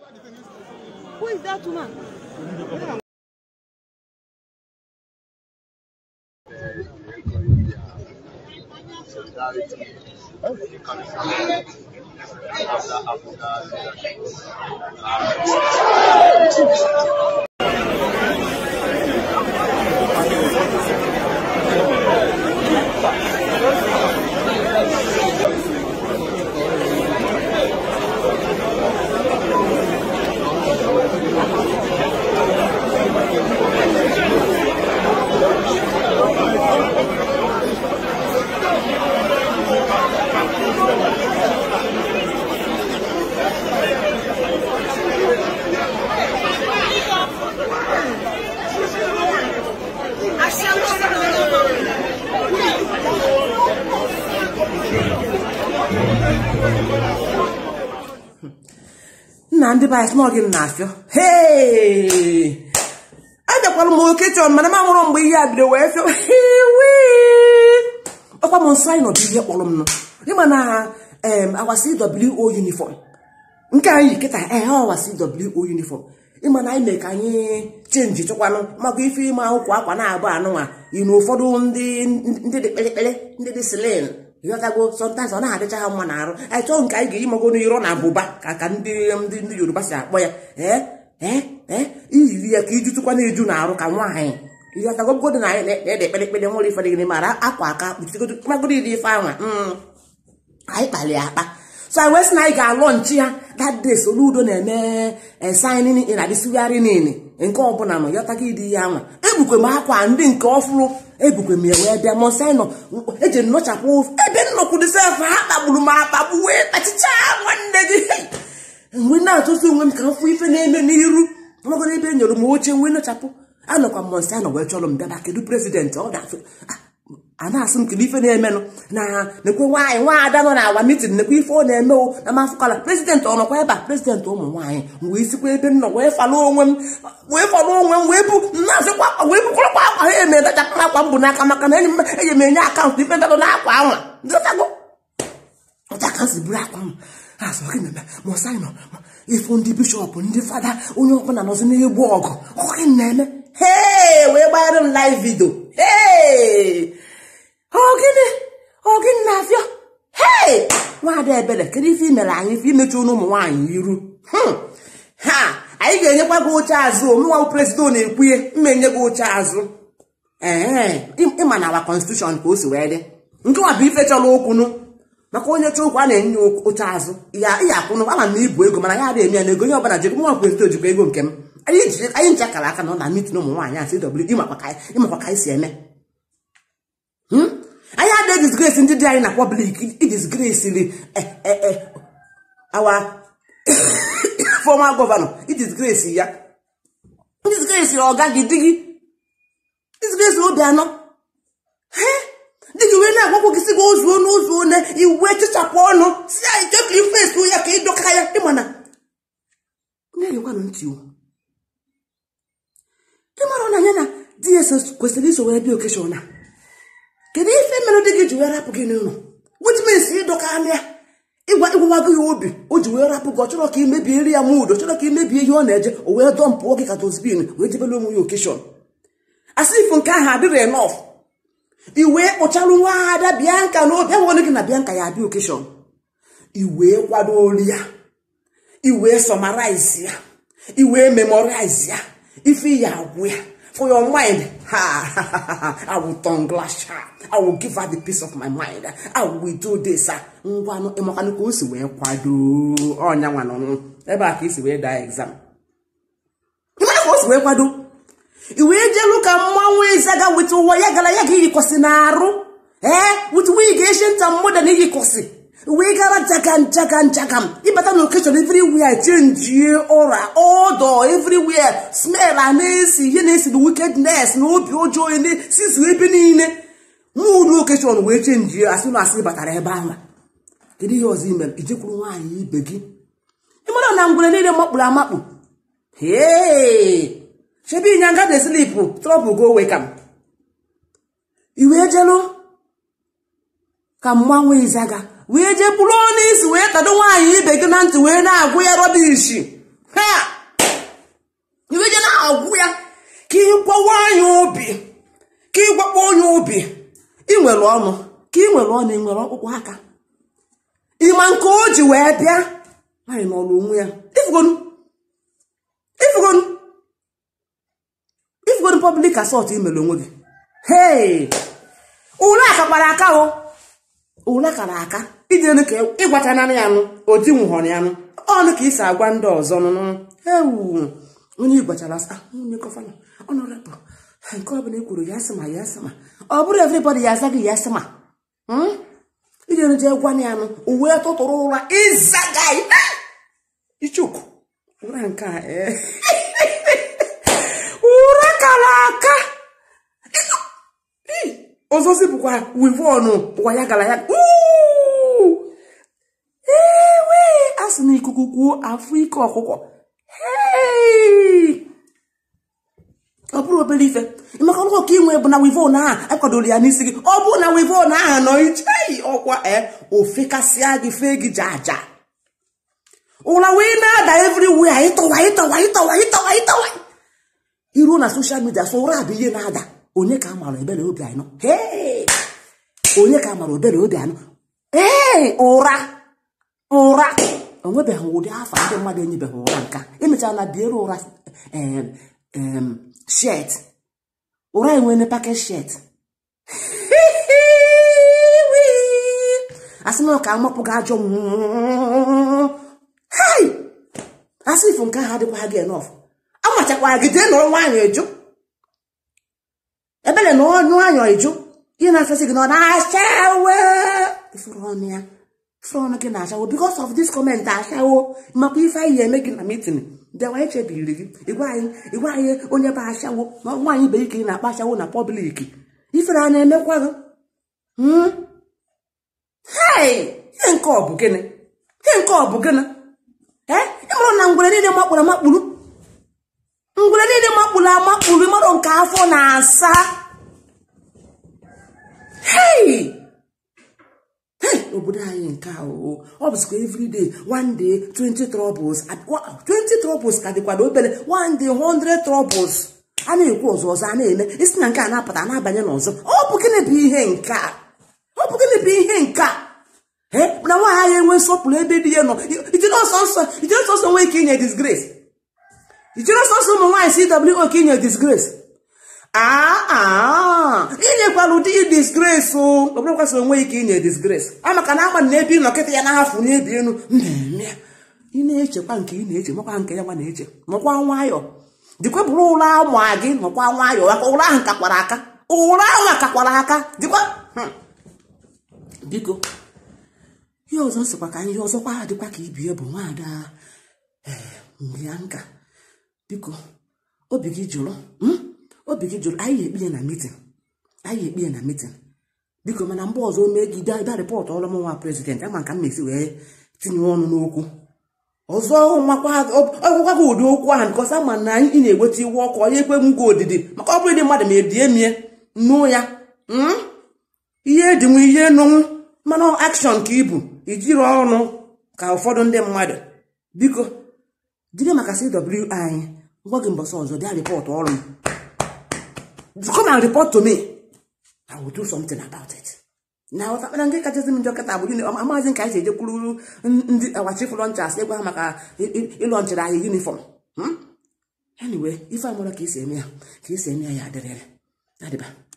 Who is that woman? nna ndị be anyị sị na ọ gị m na-afịọ hei abịakwara m oke chọn mana m amụrụ mgbe ihe a bido wee fịọ hiwi ọkwa m nsọ anyị nọdụ ihe kpọrọ m nọ ịma na em awa CWO uniform nke anyị yi kịta ee ọwa CWO uniform ịma na anyị mee ka anyị chenji chọkwanụ maka ife ime akwụkwọ akwa na-agba anụnwa yi na ụfọdụ ndị ndị dị kpịrịkpịrị ndị dị silin ịghọtago sọntaịs ọ na-adịcha ha mma na arụ anyị chọọ nke anyị ga-eyi mago n'iro na abụba ka ka ndị ndị ndị yoruba si akpọ ya ee ee ee iyiri ya ka ijutụkwa na-eju na arụ ka nwaanyị ịghọtago godo na anyị na-ede kpịrịkpịrị nwere ife dịgịrị mara akwa aka kpuchigodo magodo iri ife anwa anyị kpali ya akpa so anyị wee sị na anyị ga-alọ nchi ya that day soludo na-eme esainin na dịsigharị niile nke ọbụla nọ yọtaga ịdị ya anwa ebukwe m akwa ndị nke ọfụrụ ebukwe m ya wee bịa mọsaịnọ eji nnọchapụ ebe nnọkwudịsef ha kpagburu m akpagbu wee kpachicha nwanne gị mgbe na-atụsi onwe m ka m fụ ife na-eme n'iru magoro ebe e nyere m oche nwee nọchapụ anọkwa m mọsaịnọ wee chọrọ m bịaba kedu prezidentị ọ ga-afụ a na-asị m kedu ife na-emenụ na nekwe nwaanyị nwaada nọ n'awa mitin nekwe ife ọ na-eme o na mafụkala prezidentị ọ nọkwa ebe a prezidentị ụmụ nwaanyị wee sikwa ebe m nọ wee falụ onwe m wee falụ onwe m wee bu na-asịkwa wee bukwụrụkwa akwa ha eme dachapụ akwa m bụ n'aka maka na enyi m eji m enye akaụntụ ife ndadụ n'akwa anwa dịtago ọcha ka m si buru akwa m asọ gị na-eme ma ọsa anyị nọ ifu ndị bishọp ndị fada onye ọbụla nọzi n'egbu ọgụ ọgị na-eme hee wee gbanyere m live video hee ogini ogini na-afịa hei nwaada ebele kedu ife imere anyị ife imechi ụnụ ụmụ nwaanyị iru ha anyị ga-enyekwa gị oche azụ omenwa prezident na-ekwuye mma enye gị oche azụ ee ịma na awa konstitushọn ka o si wee dị nke nwa bụ ife chọrọ okwunu maka onye chọọ okwu a na-enye oche azụ ya akwụnụ ama m na ibu ego mana ya adịghị eme ya na ego onye ọbụla jikwa nwa prezident jikwa ego nke m anyị nche kara aka na ọ na mitin ụmụ nwaanyị asị w ịmakwa ka anyị si eme anyị adịghị disgrace ndị dị anyị na public idisgracili awa former gọvanọ idisgrace ya disgrace ọga gị di gị disgrace obi anọ dị gị wee na-agwakwa gị si gị ozuo n'ozuo na iwe chichapụ ọnụ si anyị chekwa ifesu ya ka ịdọka ya ịmana na-egekwanụ ntị ịmara na anya na dss kwesịrị iso wee bịa okeshọn a kedu ife mere dị gị ji wee rapụ gị n'ụlọ which means ịdọka anya ịgwa ịgwawago ya obi o ji wee rapụ gị ọ chọrọ ka imebie nri ya mudo chọrọ ka imebie ihe ọ na-eje o wee dọmpụọ gị ka dozbin wee jebere onwe ya okeshọn asị ifo nke ahụ adịrị enof iwee kpụcharụ nwa ada bianka na obi ahụrụ gị na bianka ya abịa okeshọn iwee kwado ori ya iwee sọmaraiz ya iwee memorize ya ife ya agwụ ya for your mind ha i will turn glass sharp i will give her the peace of my mind i will do this ngwanụ ịmakwanụ ka o si wee kwado ọnya nwa n'ọnụ ebe a ka isi wee daa exam ịmara ka o si wee kwado i wee jelu ka mmanwụ ịzaga weta ụwa ya gara ya ga iyikwasị n'arụ ee wit wig eshenta mmoda na iyikwasị wee gara jagam jagam jagam ịbata na okechọn everywhere chenjie ụra ọdọ everywhere smell a na-esi ihe na-esi na wickedness na obi ọjọọ sizu ebe niile muudu okechọn wee chenjie asị na asị batara ebe ahụ kedu ihe ọzọ imere ijekwuru nwaanyị ibe gị ịmara na ngwere niile makpuru amakpu hee shebi ịnyanga dey sleep trouble go wake am iwee jelu ka mmanwụ izaga wee jee bụrụ onye isi wee tado nwaanyị ibe gị na ntị wee na-agwụ ya rọbishi he obi ị nwere ọnụ ka ị nwere ọnụ ị nwere ọkpụkpụ aka ịma nke o ji wee bịa nwaanyị n'ọrụ onwe ya ifugonu ifugonu ifugonu public assault imere onwe gị hei ule akakwara aka o ule kara aka iji elu ka ịgwacha nanị ya nụ odi nwụhọrọ ya nụ ọnụ ka isi agwa ndị ọzọ nụnụ ewu onye ịgwachara ah onye gọvanọ ọnọrọbụ nke ọ bụla e kwuru ya sị ma ya sị ma ọ bụrụ everybody ya aza gị ya sị ma iji elu jee gwa ya nụ uwe tụtụrụ ụra ịzaga ichuku ụra nke a ee ụra kara aka ọzọzi bụkwa wivọnụ bụkwa ya gara ya ewe a sị na ikuku kwuo afọ ike ọkụkọ ọ bụrụ obere ife maka ọrụ ka inwe bụ na wivon ahụ akwadoro ya n'isi gị ọ bụrụ na wivon ahụ nọ icheghị ọkwa ee ofekasịa gị fee gị jaja ụra wee na-ada everywhere ịtọwa ịtọwa ịtọwa ịtọwa ịtọwa iruo na soshal midia so ụra bụ ihe na-ada onye ka a mara ebere obi anọ onye ka a mara obere obi anọ ee ụra ụra onwebeghị ụdị afọ ndị mmadụ enyebeghị ụra nka emechara na biere ụra shet ụra enwene paket shet asị na ka amapụ gị ajọ asị ifụ nke ahụ adịkwa gị enọf amachakwara gị jee nọrọ nwaanyị eju ebele na ọnụ anyọ eju ihe na-afesi gị na ọ na-achawe ifuru ọnụ ya ifuru ọnụ gị na-achawo because of this comment achawo makwa ife anyị eme gị na meeting bịawa echebiri gị igwe anyị onye bụ achawo na nwaanyị ibe ike ị na-akpa achawo na pọblik ifere a na-emekwa gị hei ihe nke ọ bụ gịnị ihe nke ọ bụ gịnị ee ịmụrụ na ngwere niile makpụrụ amakpụrụ ngwere niile makpụrụ amakpụrụ mmadụ nke afọ na-asa hei obodo anyị nke ahụ ọ bụzikwa everyday one day 20 troubles 20 troubles ka dịkwado obere one day 100 troubles a na-ekwu ọzọ ọzọ a na-eme isi na nke a na-apụta na-abanye n'ọzọ ọ bụ gịnị bụ ihe nke a ọ bụ gịnị bụ ihe nke a na nwaanyị anyị enwe nsọpụrụ ebe di ya nọ ijiri ọsọsọ nwee ike inye disgrace ijiri ọsọsọ ụmụ nwaanyị cwo ka inye disgrace aa inyekwala ụdị disgrace o ọbụrụkwasị onwe ike inye disgrace a maka na agba na ebe ị nọkịta ya na-ahafụ n'ebi elu mmemme ị na-echekwa nke ị na-eche makwa nke ya nwa na-eche nọkwa nwayọ dịkwa bụrụ ụra ụmụ gị nọkwa nwayọ aka ụra ahụ kakwara aka ụra ahụ akakwara aka dịkwa biko ihe ọzọ sịkwa ka ihe ọzọkwa dịkwa ka ibie bụ nwaada mgbe ya nka biko obi gị jụrụ obi gị jụrụ anyị ekpe ya na mitin anyị ekpe ya na mitin biko mana mgbe ọzọ mee gị bịa rịpọtụ ọrụ m nwa prezident ama ka m na-esi wee tinye ọnụ n'okwu ọzọ ọgwụkwa gị ụdị okwu ahụ nke ọsa ma na ị na-eweta iwe ọkụ onye ekwe m gị odidi maka ọ bụrụ dị mmadụ ma ebie mie nụ ya ihe edinwe ihe nụnwụ mana akshọn ka ibu ijiri ọnụ ka ụfọdụ ndị mmadụ biko jide maka CW anyị ngwa gị mbọsị ọzọ bịa rịpọtụ ọrụ m come and report to me I will do something about it na ọtakpara nke kachasị m njọ kịta bụ gịnị amaghịzi nke anyị si ejekwuru ndị awachifu lọnchas ịgwa ha maka ịlọnchịrị anyị yunifọm anyway ife amụrụ ka esi eme ya ka esi eme ya ya adịrịrị adịba